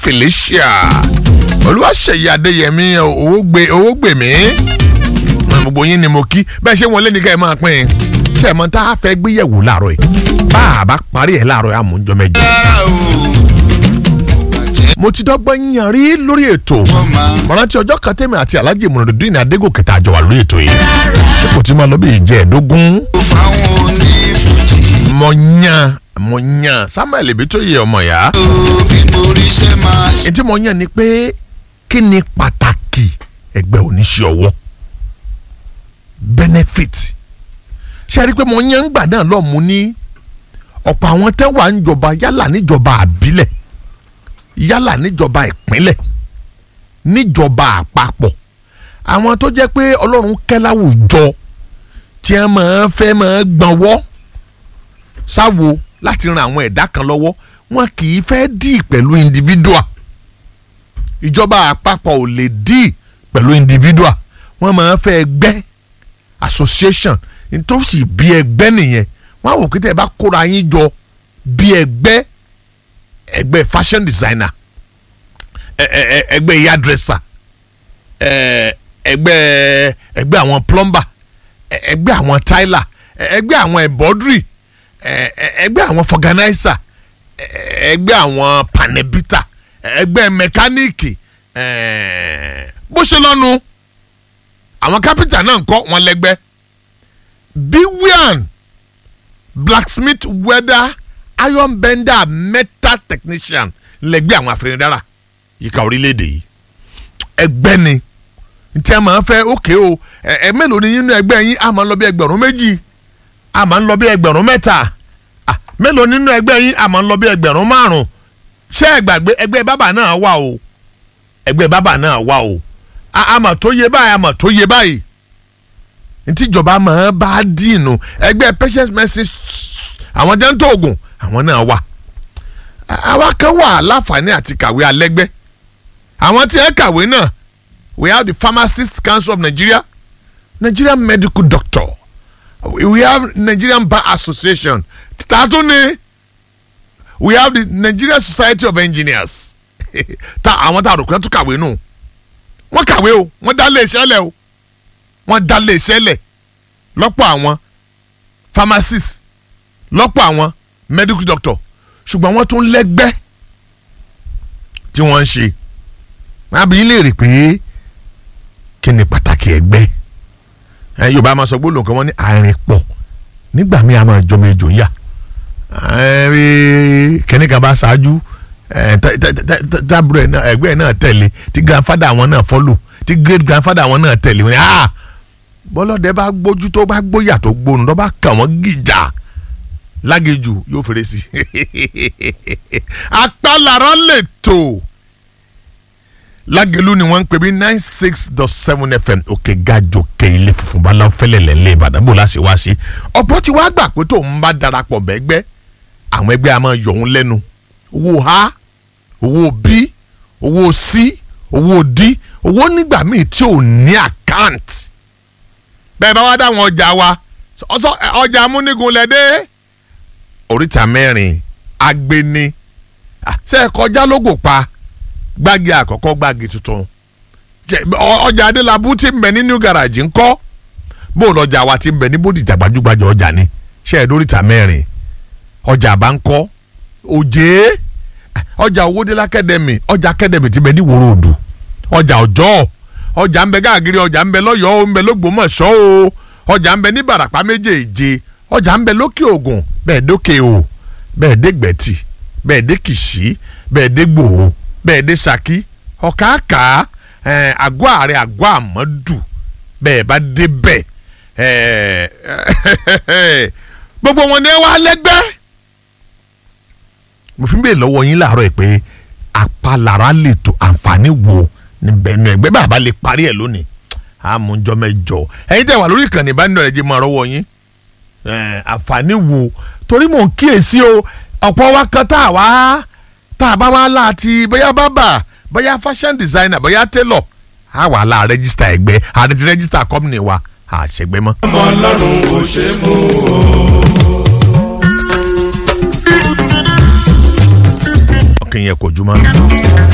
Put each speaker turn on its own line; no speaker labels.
felicia olúwaṣeyí adéyẹmí owó gbé owó gbè mí gbogbo yín ni mo kí bẹ́ẹ̀ ṣé wọn lé ní ká ẹ máa pín in ṣe mọ tá a fẹ́ gbéyẹ̀wò láàárọ̀ yìí bá a bá parí ẹ̀ láàárọ̀ yìí àmújọ mẹ́jọ. mo ti dọ́gbọ́n yan rí lórí ètò mọ̀rántí ọjọ́ kan tẹ́mi àti alhaji mọ̀rọ̀dún ní adégòkè tá a jọ wà lórí ètò yìí ṣé kò tí máa lọ bí ìjẹ́ẹ̀dógún. mo yan mo yan samuel ibi tó yẹ ọmọ ya. ètí mo yan ni pé kí ni pàtàkì ẹgbẹ́ oníṣẹ́ ọwọ́ benefit ṣe rí i pé mo yan ń gbà náà lọ́ọ̀ mú ní ọ̀pọ̀ àwọn tẹ́ wà ń jọba yálà níjọba àbílẹ̀ yálà níjọba ìpínlẹ̀ níjọba àpapọ̀ àwọn tó jẹ́ pé ọlọ́run kẹ́ láwùjọ tí wọ́n máa fẹ́ máa gbọ̀nwọ́ sáwo láti ran àwọn ẹ̀dá kan lọ́wọ́ wọn kì í fẹ́ dì pẹ̀lú individual ìjọba àpapọ̀ ò lè dì pẹ̀lú individual wọ́n máa fẹ́ ẹgbẹ́ association nítòsí bí ẹgbẹ́ nìyẹn wọ́n á wò pé tẹ́ ẹ bá kóra yín jọ bí ẹgbẹ́ ẹgbẹ́ fashion designer ẹgbẹ́ hairdresser ẹgbẹ́ ẹgbẹ́ àwọn plumber ẹgbẹ́ àwọn tyler ẹgbẹ́ àwọn embroidery ẹgbẹ́ àwọn organizer ẹgbẹ́ àwọn panebita ẹgbẹ́ mẹkáníìkì bó ṣe lọ́nu àwọn kápẹ́ntà náà ń kọ́ wọn lẹ́gbẹ́ biwian blacksmith welder iron bender metal technician lẹ́gbẹ́ àwọn afẹnidára yíká orílẹ̀-èdè yìí ẹgbẹ́ ni ntí a máa fẹ́ òkè o ẹ mélòó ni nínú ẹgbẹ́ yín a máa ń lọ bí ẹgbẹ̀rún méjì a máa ń lọ bí ẹgbẹ̀rún mẹ́ta mélòó nínú ẹgbẹ́ yín a máa ń lọ bí ẹgbẹ̀rún márùn ṣé ẹ gbàgbé ẹgbẹ́ bábà náà wà o ẹgbẹ́ bábà náà wà o a mà tó yé báyìí a mà tó yé báyìí ntíjọba máa bá dìínú ẹgbẹ́ patient medicine àwọn jẹ́ńtò oògùn àwọn náà wà àwa kan wà láǹfààní àti kàwé alẹ́gbẹ́ àwọn tí ẹ kàwé náà we have the pharmacist council of nigeria nigerian medical doctor we have nigerian bar association tààtú ni we have the nigerian society of engineers ta àwọn tá a rò pé tó kàwé nù wọ́n kàwé o wọ́n dá lé iṣẹ́ lẹ̀ o wọ́n dá lé iṣẹ́ lẹ̀ lọ́pọ̀ àwọn pharmacist lọ́pọ̀ àwọn medical doctor ṣùgbọ́n wọ́n tún lẹ́gbẹ́ tí wọ́n ń ṣe àbí lè rí pé kí ni pàtàkì ẹgbẹ́ ẹ yorùbá máa sọ gbólóhùn kan wọ́n ní àárín pọ̀ nígbà míì a máa jọmọ ejò yá kẹ́nìkan bá ṣáájú tábùrọ̀ ẹgbẹ́ náà tẹ̀lé tí grandfather àwọn náà follow tí great grandfather àwọn náà tẹ̀lé wọn ah bọ́lọ́dẹ bá gbójú tó bá gbóyà tó gbónu tó bá kà wọ́n gìjà lágejù yóò fèrè sí i apálára lè tó lágẹ̀lú ni wọ́n ń pè bí nine six dot seven fm òkè gajò kẹ ilé funfun bá lọ fẹlẹ̀ lẹ́lẹ́ ìbàdàn bò láṣẹ wá sí ọ̀pọ̀ tí wàá gbà pé tó ń bá darapọ̀ bẹ́gbẹ́ àwọn ẹgbẹ́ a máa yọ̀ ń lẹ́nu owó a owó b owó c owó d owó nígbà míì tí ò ní àkáǹt bẹ́ẹ̀ bá wá dáwọn ọjà wa ọjà amúnigun lẹ́dẹ́ oríta mẹ́rin agbeni ṣe é kọjá lógo pa gbági àkọ́kọ́ gbági tuntun ọjà adélábù ti ń bẹ ní new garage ńkọ́ bó lọ́jà wa ti ń bẹ ní bódìjà gbajúgbajà ọjà ni ṣe é dóríta mẹ́rin ọjà àbá ńkọ́ òjé ọjà owódélé akademi ọjà akademi ti bẹ ní wòrò òdù ọjà ọjọ́ ọjà ń bẹ káàkiri ọjà ń bẹ lọ́yọ̀ọ́ ń bẹ lọ́gbọ́mọ̀ṣọ́ o ọjà ń bẹ ní barapa méjèèje ọjà ń bẹ lókè ògùn bẹ́ẹ̀ dókè o bẹ́ẹ̀ dé gbẹ̀tì bẹ́ẹ̀ dé kìsì bẹ́ẹ̀ dé gbòó bẹ́ẹ̀ dé saki ọ̀kàkà àgọ́ ààrẹ àgọ́ àmọ́dù bẹ́ẹ̀ bá dé bẹ́ẹ̀ gbogbo wọn ni ẹ wá lẹ́gbẹ́ mo fi ń bèèrè lọ́wọ́ yín láàárọ̀ ẹ̀ pé apalára lè tó àǹfààní wo níbẹ̀ nù ẹgbẹ́ bàbá lè parí ẹ̀ lónìí àmújọ mẹ́jọ ẹ̀yin tẹ́ wà lórí ìkànnì ìbánidọ́rẹ̀ jẹ́ máa rọ́wọ́ yín àǹfààní wo torí mò ń kíyèsí o ọ̀pọ̀ wa kan tá a wá tá a bá wá láti bóyá bábà bóyá fashion designer bóyá tailor a wà lá rẹ́gísítà ẹgbẹ́ àti rẹ́gísítà company wa àṣẹgbẹ́ mọ́.
ọmọ ọlọ́run kò ṣe é mú o.
ọkàn yẹn kò jùmọ̀